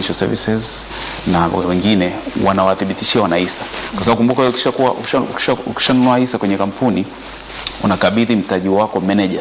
Financial Services na wengine wanawathibitishia wanahisa, kwa sababu kumbuka, ukishakuwa ukisha- ukisha- ukishanunua hisa kwenye kampuni unakabidhi mtaji wako manager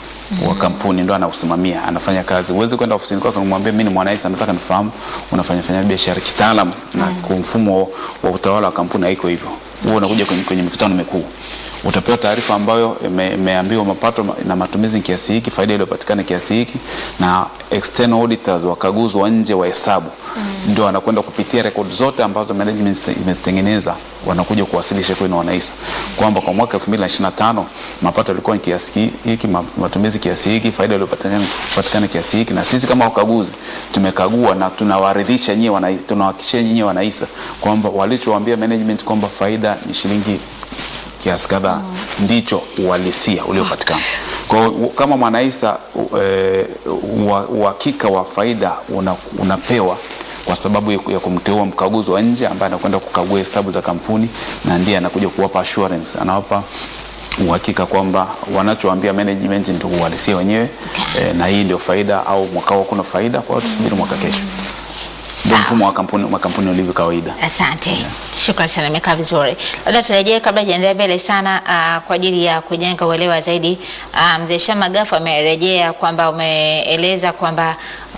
wa kampuni ndo anausimamia, anafanya kazi. Huwezi kwenda ofisini kwake kumwambia mimi ni mwanahisa, nataka nifahamu unafanya fanya biashara kitaalam na kwa mfumo wa utawala wa kampuni haiko hivyo. Huo unakuja kwenye, kwenye mikutano mikuu utapewa taarifa ambayo ime- imeambiwa mapato na matumizi kiasi hiki, faida iliyopatikana kiasi hiki, na external auditors, wakaguzi wa nje wa hesabu ndio wanakwenda kupitia rekodi zote ambazo management imezitengeneza, wanakuja kuwasilisha kwenu wanahisa kwamba kwa mwaka 2025 mapato yalikuwa ni kiasi hiki, ma- matumizi kiasi hiki, faida iliyopatikana patikana kiasi hiki, na sisi kama wakaguzi tumekagua na tunawaridhisha nyie, wana- tunawahakikishia nyie wanahisa kwamba walichowaambia management kwamba faida ni shilingi kiasi kadhaa ndicho uhalisia uliopatikana. Kwa hiyo u- kama mwanahisa u- eh, ua- uhakika wa faida una, unapewa kwa sababu ya ya kumteua mkaguzi wa nje ambaye anakwenda kukagua hesabu za kampuni na ndiye anakuja kuwapa assurance, anawapa uhakika kwamba wanachoambia management ndio uhalisia wenyewe eh, na hii ndio faida au mwaka huu kuna faida, kwa hiyo tusubiri mwaka kesho. Ndio Sawa. mfumo wa kampuni makampuni ulivyo kawaida. Asante, shukrani sana, imekaa vizuri. Labda turejee kabla hajaendelea mbele sana, uh, kwa ajili ya kujenga uelewa zaidi. Uh, mzee Shama Gafu amerejea kwamba umeeleza kwamba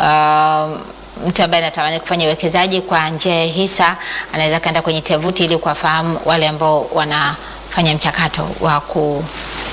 uh, mtu ambaye anatamani kufanya uwekezaji kwa njia ya hisa anaweza kaenda kwenye tovuti ili kuwafahamu wale ambao wanafanya mchakato wa ku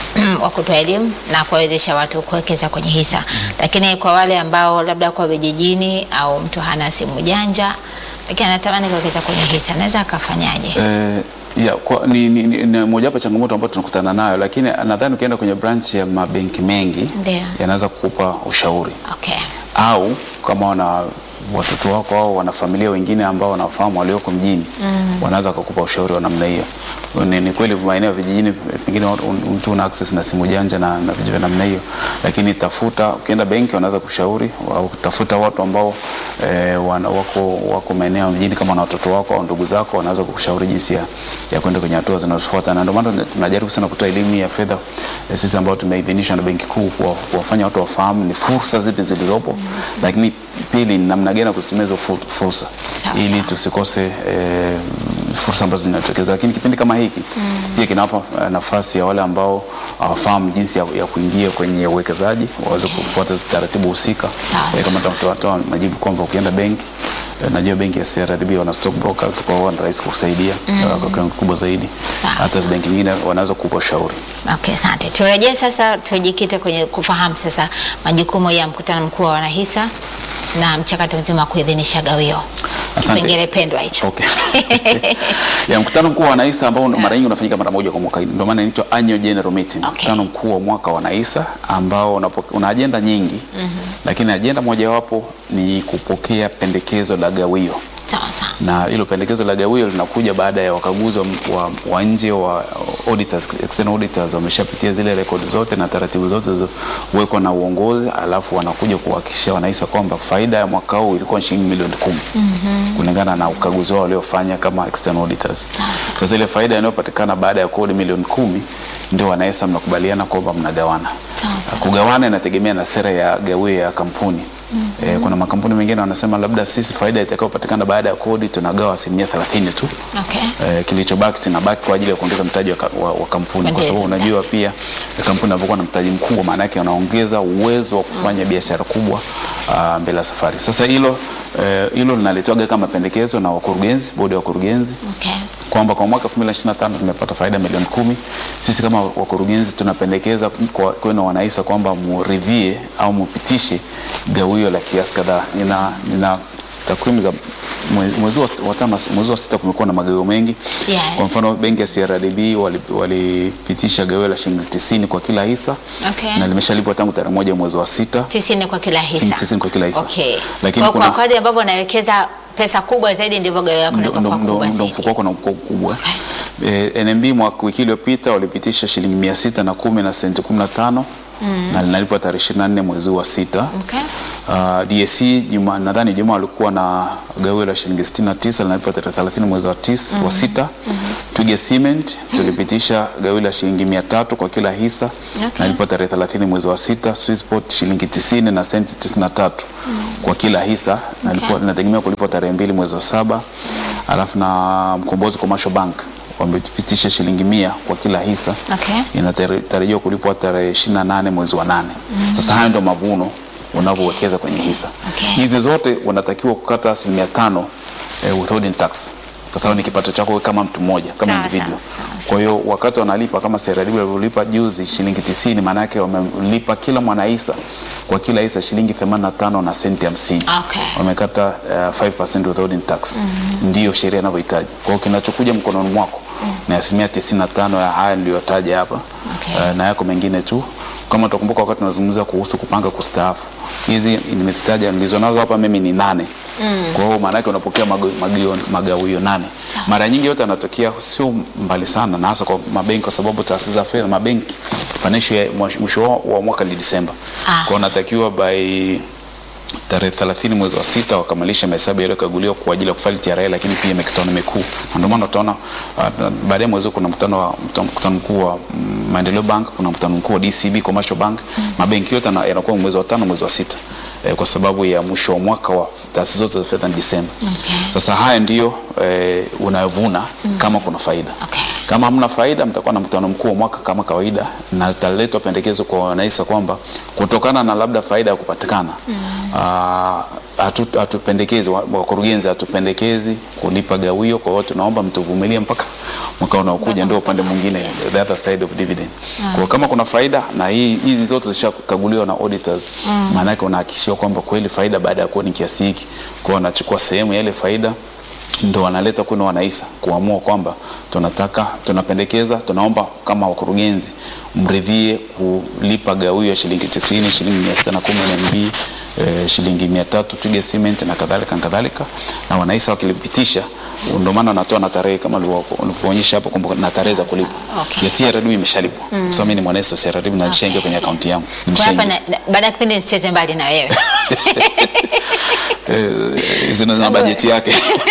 wa kutoa elimu na kuwawezesha watu kuwekeza kwenye hisa. Lakini kwa wale ambao labda kwa vijijini au mtu hana simu janja lakini anatamani kuwekeza kwenye hisa anaweza akafanyaje? Eh, ya, kwa, ni, ni, ni, ni mojawapo ya changamoto ambayo tunakutana nayo, lakini nadhani ukienda kwenye branch ya mabenki mengi Ndio. yanaweza kukupa ushauri Okay. au kama wana watoto wako au wana familia wengine ambao wanafahamu walioko mjini wanaweza kukupa ushauri wa namna hiyo. Ni, ni kweli maeneo ya vijijini pengine watu- mtu una access na simu janja na, na vitu vya namna hiyo, lakini tafuta, ukienda benki wanaweza kushauri au tafuta watu ambao eh, wana, wako, wako maeneo ya mjini kama na watoto wako au ndugu zako wanaweza kukushauri jinsi ya, ya kwenda kwenye hatua zinazofuata, na ndio maana tunajaribu sana kutoa elimu ya fedha eh, sisi ambao tumeidhinishwa na Benki Kuu kuwa- kuwafanya watu wafahamu ni fursa zipi zilizopo, lakini pili ni namna gani ya kuzitumia hizo fur- fursa Sawa, ili sawa. tusikose eh, fursa ambazo zinatokeza. Lakini kipindi kama hiki pia kinawapa eh, nafasi ya wale ambao hawafahamu jinsi ya, ya kuingia kwenye uwekezaji waweze kufuata taratibu husika Sawa, Eh, sawa. kama tutatoa majibu kwamba ukienda benki eh, najua benki ya CRDB wana stock brokers, kwa hiyo ni rahisi kukusaidia eh, kwa kiwango kikubwa zaidi. Sawa, Hata sawa. hizo benki nyingine wanaweza kukupa ushauri. Okay, asante. Turejee sasa, tujikite kwenye kufahamu sasa majukumu ya mkutano mkuu wa wanahisa na mchakato mzima wa kuidhinisha gawio. Asante. Kipengele pendwa hicho. Okay. ya mkutano mkuu wa wanahisa ambao mara nyingi unafanyika mara moja kwa mwaka, ndio maana inaitwa annual general meeting. Okay. Mkutano mkuu wa mwaka wa wanahisa ambao unapo- una ajenda nyingi lakini ajenda mojawapo ni kupokea pendekezo la gawio Sawa sawa. na hilo pendekezo la gawio linakuja baada ya wakaguzi wa, wa, wa nje wa auditors, external auditors wameshapitia zile rekodi zote na taratibu zote zilizowekwa na uongozi, alafu wanakuja kuhakikishia wanahisa kwamba faida ya mwaka huu ilikuwa shilingi milioni kumi kulingana na ukaguzi wao waliofanya kama external auditors. Sasa ile faida inayopatikana baada ya kodi milioni kumi ndio wanahisa mnakubaliana kwamba mnagawana. Sawa, sawa. Kugawana inategemea na sera ya gawio ya kampuni. Eh, kuna makampuni mengine wanasema labda sisi faida itakayopatikana baada ya kodi tunagawa asilimia 30 tu. Okay. Eh, kilichobaki tunabaki kwa ajili ya kuongeza mtaji wa, ka- wa, wa kampuni kwa Kuongeza sababu mtaji. unajua pia eh, kampuni inapokuwa na mtaji mkubwa maana yake unaongeza uwezo wa kufanya biashara kubwa ah, mbele ya safari. Sasa hilo eh, hilo linalitoga kama pendekezo na wakurugenzi, bodi ya wakurugenzi Okay. kwamba kwa mwaka 2025 tumepata faida milioni kumi. Sisi kama wakurugenzi tunapendekeza kwa kwenu wanahisa kwamba muridhie au mupitishe gawio la kiasi kadhaa. Nina, nina takwimu za mwe- mwezi wa wa tano, mwezi wa sita kumekuwa na magawio mengi. Yes. Kwa mfano benki ya CRDB wali- walipitisha gawio la shilingi 90 kwa kila hisa Okay. na limeshalipwa tangu tarehe moja mwezi wa sita. tisini kwa kila hisa. Tisini kwa kila hisa. Okay. Lakini kwa, kuna- kwa kadri ambavyo unawekeza pesa kubwa zaidi ndivyo gawio yako ndo, linakuwa ndo, kwa ndo, kubwa ndo zaidi. mfuko wako na mfuko mkubwa eh, NMB mwaka wiki iliyopita walipitisha shilingi mia sita na kumi na senti kumi na tano na linalipwa tarehe ishirini na nne mwezi huu wa sita Okay. Uh, DSC juma nadhani juma walikuwa na gawio la shilingi 69 linalipwa tarehe 30 mwezi wa tisa, wa sita. Twiga Cement tulipitisha gawio la shilingi 300 kwa kila hisa Okay. linalipwa tarehe 30 mwezi wa sita. Swissport shilingi 90 na senti 93 kwa kila hisa linalipwa linategemea kulipwa tarehe mbili mwezi wa saba. Alafu na Mkombozi Commercial Bank wamepitisha shilingi mia kwa kila hisa Okay. inatarajiwa kulipwa tarehe 28 mwezi wa nane. Sasa hayo ndio mavuno unavyowekeza kwenye hisa Okay. hizi zote unatakiwa kukata asilimia tano eh, withholding tax kwa sababu ni kipato chako wewe kama mtu mmoja kama Sawa, individual. sawa, sawa, Kwa hiyo wakati wanalipa kama CRDB walivyolipa juzi shilingi 90, maana yake wamelipa kila mwanahisa kwa kila hisa shilingi 85 na senti 50 Okay. wamekata uh, 5% withholding tax ndiyo sheria inavyohitaji. Kwa hiyo kinachokuja mkononi mwako ni asilimia 95 ya haya niliyotaja hapa Okay. uh, na yako mengine tu. Kama utakumbuka wakati tunazungumza kuhusu kupanga kustaafu, hizi nimezitaja nilizonazo hapa mimi ni nane. Kwa hiyo maana yake unapokea mago- magio- magawio nane. Mara nyingi yote yanatokea sio mbali sana, na hasa kwa mabenki, kwa sababu taasisi za fedha, mabenki financial year mwisho- mwisho wa- wa mwaka ni Disemba. Ah. Kwa hiyo unatakiwa by tarehe 30 mwezi wa sita wakamilisha mahesabu yaliyokaguliwa kwa ajili ya kufaili TRA, lakini pia mikutano mikuu, na ndio maana utaona uh, baadaye mwezi huu kuna mkutano wa mkutano mkuu wa mm, Maendeleo Bank, kuna mkutano mkuu wa DCB Commercial Bank. Mabenki yote yana- yanakuwa mwezi wa tano, mwezi wa sita eh, kwa sababu ya mwisho wa mwaka wa taasisi zote za fedha ni Disemba. Okay. Sasa haya ndiyo eh, unayovuna kama kuna faida Okay. kama hamna faida, mtakuwa na mkutano mkuu wa mwaka kama kawaida, na litaletwa pendekezo kwa wanahisa kwamba kutokana na labda faida ya kupatikana ah, hatu- hatupendekezi wa- wakurugenzi hatupendekezi kulipa gawio. Kwa hiyo tunaomba mtuvumilie mpaka mwaka unaokuja, ndio upande mwingine, the other side of dividend. Kwa hiyo kama kuna faida na hii hizi zote zishakaguliwa na auditors, maana yake unahakikishiwa kwamba kweli faida baada ya kuwa ni kiasi hiki, kwa hiyo wanachukua sehemu ya ile faida ndo wanaleta kwenu wanahisa kuamua kwamba tunataka tunapendekeza, tunaomba kama wakurugenzi mridhie kulipa gawio ya shilingi 90, shilingi 610 NMB, eh, shilingi 300 Twiga Cement na kadhalika na kadhalika, na wanahisa wakilipitisha, ndio maana wanatoa na tarehe kama ulivyoonyesha hapo kwamba na tarehe za kulipa. Okay. Ya CRDB imeshalipwa. Kwa sababu mimi ni mwanahisa wa CRDB na nishaingia kwenye akaunti yangu. Kwa hapa Nimeshaingia. na- na- baada ya kipindi nisicheze mbali na wewe. Eh, zina zina Sawa. bajeti yake.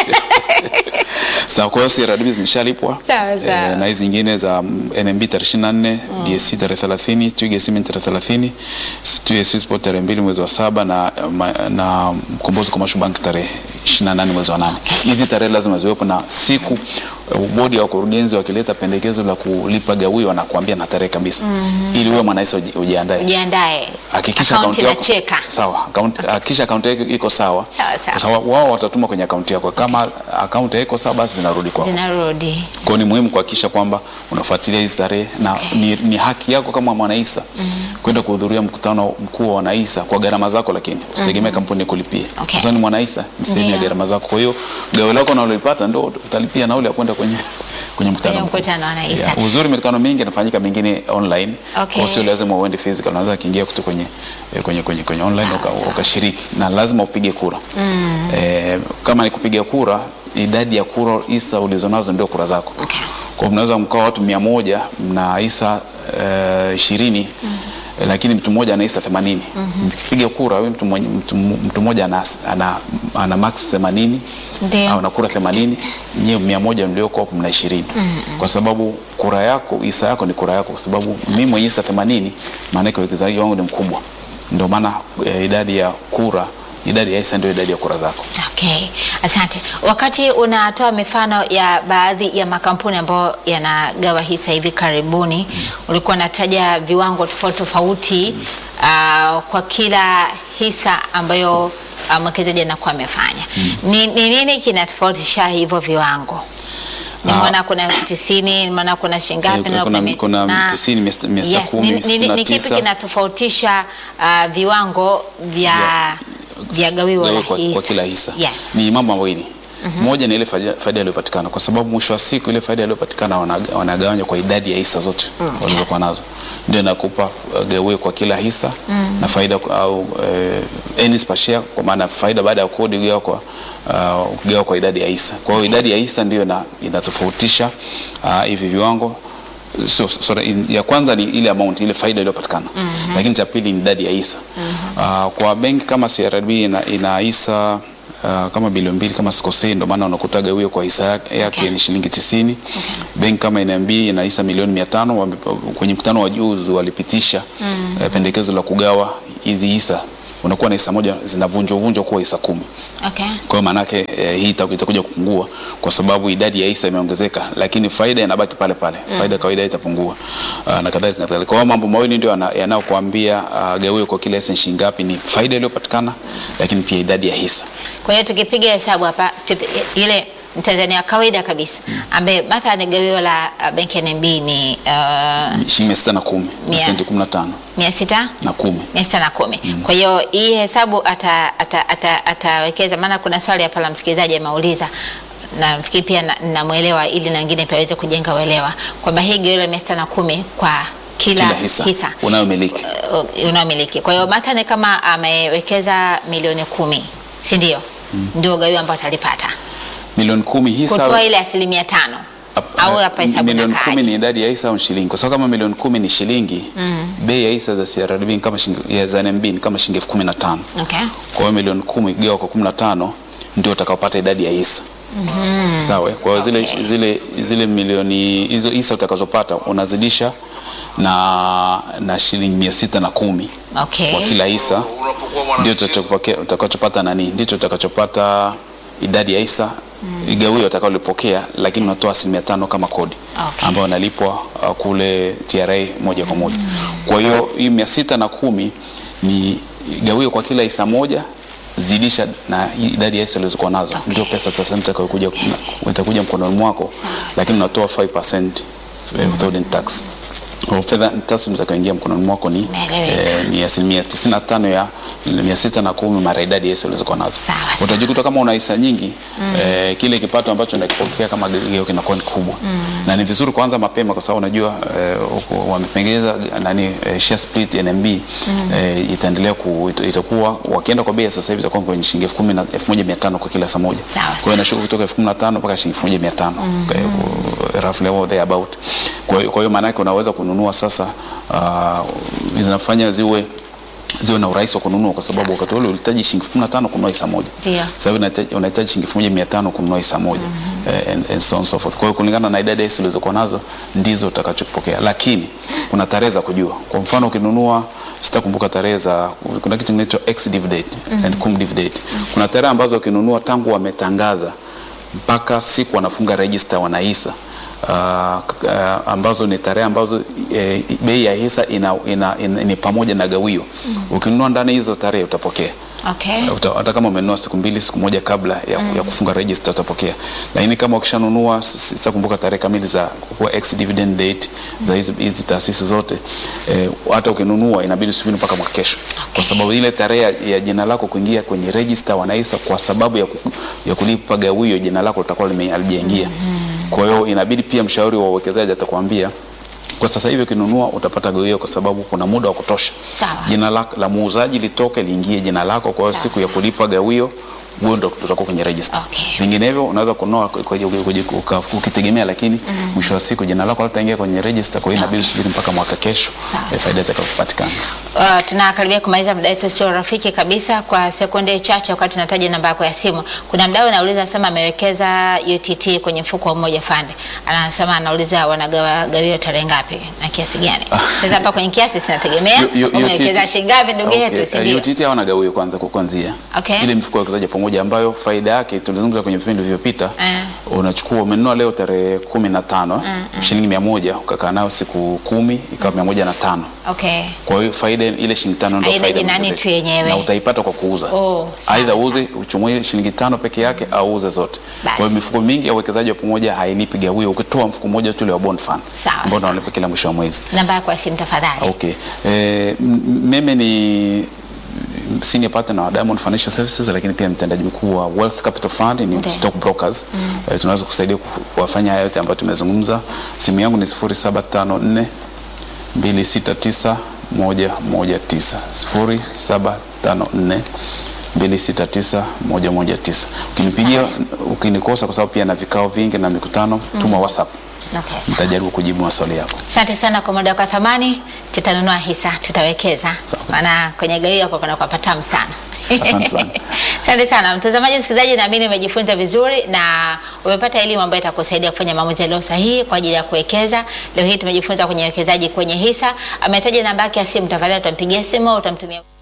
Sawa, kwa hiyo CRDB zimeshalipwa Sawa, sawa. na hizi nyingine za mm, NMB tarehe 24, DSC tarehe 30, Twiga Cement tarehe 30, Twiga Swissport tarehe 2 mwezi wa saba na, ma- na Mkombozi Commercial Bank tarehe 28 mwezi wa 8. Hizi tarehe lazima ziwepo na siku eh, bodi ya wakurugenzi wakileta pendekezo la kulipa gawio wanakuambia na tarehe kabisa ili wewe mwanahisa uji- ujiandae Jiandae. hakikisha Akaunti akaunti yako inacheka. sawa, akaunti hakikisha akaunti yako iko sawa, Sawa, sawa. kwa sababu wao watatuma kwenye akaunti yako. Kama akaunti haiko sawa, basi zinarudi kwako. Zinarudi. Kwa hiyo ni muhimu kuhakikisha kwamba unafuatilia hizi tarehe na ni, ni haki yako kama mwanaisa kwenda kuhudhuria mkutano mkuu wa wanaisa kwa gharama zako, lakini usitegemee kampuni kulipia Okay. kwa sababu ni mwanaisa, ni sehemu ya Ndio. gharama zako. Kwa hiyo gawio lako unalolipata ndio utalipia nauli ya kwenda kwenye kwenye mkutano Kwenye mkuu. mkutano wa wanaisa. Yeah. Uzuri mikutano mingi inafanyika mingine online. Okay. Kwa sio lazima uende physical, unaweza kuingia kutu kwenye eh, kwenye kwenye kwenye online Sawa, uka- sawa. ukashiriki na lazima upige kura. Eh, kama ni kupiga kura, idadi ya kura isa ulizonazo ndio kura zako. Okay. Kwa hiyo mnaweza mkawa watu mia moja mna isa ishirini eh, lakini mtu mmoja ana isa 80. Mkipiga kura huyu mtu mmoja mtu, mtu mmoja ana, ana, ana max 80 Ndio. au na kura 80, nyewe mia moja mlioko hapo mna 20. Kwa sababu kura yako isa yako ni kura yako, kwa sababu mimi mwenye isa 80, maana yake uwekezaji wangu ni mkubwa, ndio maana eh, idadi ya kura idadi ya isa ndio idadi ya kura zako. Okay, asante. Wakati unatoa mifano ya baadhi ya makampuni ambayo yanagawa hisa hivi karibuni, ulikuwa unataja viwango tofauti tofauti ah, kwa kila hisa ambayo ah, mwekezaji anakuwa amefanya. Ni ni nini kinatofautisha hivyo viwango? Nimeona kuna tisini, nimeona kuna shingapi, Eh, nimeona kuna- mia- kuna na- tisini, mia sita- mia sita Yes, kumi, ni- ni- sitini na Ni kipi tisa. kinatofautisha ah, viwango vya vya gawio la Gawiwa kwa, kwa hisa? kila hisa Yes. ni mambo mawili. Moja ni ile faida faida iliyopatikana, kwa sababu mwisho wa siku ile faida iliyopatikana wanaga- wanagawanya kwa idadi ya hisa zote walizokuwa nazo, ndio inakupa uh, gawio kwa kila hisa na faida kwa- au uh, earnings per share, kwa maana faida baada ya kodi ugawa kwa uh, ugawa kwa idadi ya hisa. Kwa hiyo idadi ya hisa ndio ina, inatofautisha uh, hivi viwango so, sorry, in- ya kwanza ni ile amount ile faida iliyopatikana lakini cha pili ni idadi ya hisa Ah, kwa benki kama CRDB ina, ina hisa ah, kama bilioni mbili kama sikosei, ndio maana unakuta gawio kwa hisa yake yake Okay. ni shilingi tisini. Benki kama NMB ina hisa milioni mia tano. Wame- Kwenye mkutano wa juzi walipitisha eh, pendekezo la kugawa hizi hisa, unakuwa na hisa moja zinavunjwa vunjwa kuwa hisa kumi. Okay. Kwa hiyo maanake eh, hii itaku- itakuja kupungua kwa sababu idadi ya hisa imeongezeka, lakini faida inabaki pale pale. Faida ya kawaida itapungua uh, na kadhalika na kadhalika. Kwa hiyo mambo mawili ndio yana- yanayokuambia uh, gawio kwa kila hisa ni shilingi ngapi, ni faida iliyopatikana, lakini pia idadi ya hisa. Kwa hiyo tukipiga hesabu hapa tupi- ile Mtanzania wa kawaida kabisa ambaye mathalan gawio la uh, benki ya NMB ni uh, Shilingi mia sita na kumi na Mia. senti kumi na tano mia sita na kumi. mia sita na kumi. Kwa hiyo hii hesabu ata- ata- ata- atawekeza, maana kuna swali hapa la msikilizaji ameuliza na nafikiri pia na- namwelewa ili na wengine pia waweze kujenga uelewa kwamba hii gawio la mia sita na kumi kwa kila, Kila hisa, hisa unayomiliki uh, unaomiliki. Kwa hiyo mathalan kama amewekeza milioni kumi, si ndio? Ndio gawio ambayo atalipata milioni kumi hisa kutoa ile asilimia tano au hapa hesabu milioni inakaaje? kumi ni idadi ya hisa au ni shilingi? Kwa sababu kama milioni kumi ni shilingi, bei ya hisa za CRDB ni kama shilingi ya za NMB ni kama shilingi elfu kumi na tano. Okay. Kwa hiyo milioni kumi gawa kwa kumi na tano ndio utakaopata idadi ya hisa. Sawa. Kwa hiyo zile, Okay. zile, zile milioni hizo hisa utakazopata unazidisha na, na shilingi mia sita na kumi Okay. kwa kila hisa ndio utakachopokea- utakachopata nani, ndicho utakachopata idadi ya hisa igawio utakalolipokea, lakini unatoa asilimia tano kama kodi Okay. ambayo unalipwa uh, kule TRA moja kwa moja. Kwa hiyo hii mia sita na kumi ni gawio kwa kila hisa moja zidisha na hii idadi ya hisa ulizokuwa nazo ndio pesa sasa itakayokuja itakuja mkononi mwako, Sawa, lakini unatoa 5% withholding tax. Kwa fedha taslimu zitakayoingia mkononi mwako ni Naeleweka. eh, ni asilimia 95 ya mia sita na kumi mara idadi ya hisa ulizokuwa nazo. Sawa, sawa. Utajikuta kama una hisa nyingi eh, kile kipato ambacho unakipokea kama gawio kinakuwa ni kubwa na ni vizuri kuanza mapema kwa sababu unajua eh, huko wamepengeza nani eh, share split NMB eh, itaendelea ku, ita- itakuwa wakienda kwa bei ya sasa hivi itakuwa kwenye shilingi elfu kumi na elfu moja mia tano kwa kila saa moja. Sawa, Kwa hiyo sawa. inashuka kutoka elfu kumi na tano mpaka shilingi elfu moja mia tano Kwa hiyo, roughly or there about. Kwa hiyo kwa hiyo maana yake unaweza kununua sasa uh, zinafanya ziwe ziwe na urahisi wa kununua kwa sababu Sawa, wakati ule ulihitaji shilingi 15 kununua hisa moja. Ndio. Sasa hivi unahitaji- unahitaji shilingi 1500 kununua hisa moja eh, and, and so on so forth. Kwa hiyo kulingana na idadi ya hisa ulizokuwa nazo ndizo utakachopokea, lakini kuna tarehe za kujua. Kwa mfano ukinunua, sitakumbuka tarehe za, kuna kitu kinaitwa ex div date and cum div date. Kuna tarehe ambazo ukinunua tangu wametangaza mpaka siku wanafunga register wanahisa uh, uh, ambazo ni tarehe ambazo eh, bei ya hisa ina, ina, ina, ni pamoja na gawio. Ukinunua ndani hizo tarehe utapokea Okay. Uta- hata kama umenunua siku mbili siku moja kabla ya, ya kufunga register utapokea, lakini kama ukishanunua, s- sitakumbuka tarehe kamili za kuwa ex dividend date za hizi hizi taasisi zote eh, hata ukinunua inabidi usubiri mpaka mwaka kesho, kwa sababu ile tarehe ya, ya jina lako kuingia kwenye register wanahisa kwa sababu ya, ku, ya kulipa gawio jina lako litakuwa lime- halijaingia. Kwa hiyo inabidi pia mshauri wa uwekezaji atakwambia kwa sasa hivi ukinunua utapata gawio kwa sababu kuna muda wa kutosha Sawa. jina la, la muuzaji litoke liingie jina lako. Kwa hiyo Sawa, siku ya sawa. kulipa gawio wewe ndo utakuwa kwenye register. Okay. Vinginevyo unaweza kununua kwa- kwa- kwa- kwa- uka- ukitegemea, lakini mwisho wa siku jina lako litaingia kwenye register. Kwa hiyo inabidi usubiri mpaka mwaka kesho Sawa, eh, sawa. faida itakayopatikana. Uh, tunakaribia kumaliza muda wetu sio rafiki kabisa. Kwa sekunde chache, wakati tunataja namba yako ya simu, kuna mdau anauliza, anasema amewekeza UTT kwenye mfuko wa Umoja Fund, anasema anauliza wanagawa gawio tarehe ngapi na kiasi gani? Sasa hapa kwenye kiasi sinategemea Yo- yo- umewekeza UTT shilingi ngapi, ndugu yetu, si Okay, ndio? UTT hawana gawio kwanza kwa kuanzia. Okay. Ile mifuko ya uwekezaji pamoja ambayo faida yake tulizungumza kwenye vipindi vilivyopita Eh. unachukua umenunua leo tarehe kumi na tano shilingi mia moja ukakaa nayo siku kumi ikawa mia moja na tano Okay. kwa hiyo faida ile shilingi tano ndio Aidha faida jinani unaongezeka. tu yenyewe. na utaipata kwa kuuza Oh, sawa, aidha sawa. uuze uchumue shilingi tano peke yake au uuze zote Basi. kwa hiyo mifuko mingi ya uwekezaji wa pamoja hailipi gawio ukitoa mfuko mmoja tu ule wa bond fund Sawa, ambao sawa. unalipa kila mwisho wa mwezi Namba yako ya simu tafadhali. Okay. Eh, m- mimi ni senior partner wa Diamond Financial Services lakini pia mtendaji mkuu wa Wealth Capital Fund ni Ndiyo. stock brokers. Eh, tunaweza kusaidia ku- kuwafanya haya yote ambayo tumezungumza. Simu yangu ni 0754 269 119 0754 269 119. Ukinipigia ukinikosa, kwa sababu pia na vikao vingi na mikutano, tuma WhatsApp Okay, sawa. nitajaribu kujibu maswali yako. Asante sana kwa muda kwa thamani, tutanunua hisa, tutawekeza, Sawa. maana kwenye gawio yako kuna kwa patamu sana. Asante sana. Asante sana mtazamaji, msikilizaji, naamini umejifunza vizuri na umepata elimu ambayo itakusaidia kufanya maamuzi yaliyo sahihi kwa ajili ya kuwekeza. Leo hii tumejifunza kwenye uwekezaji kwenye hisa. Ametaja namba yake ya simu, tafadhali utampigia simu au utamtumia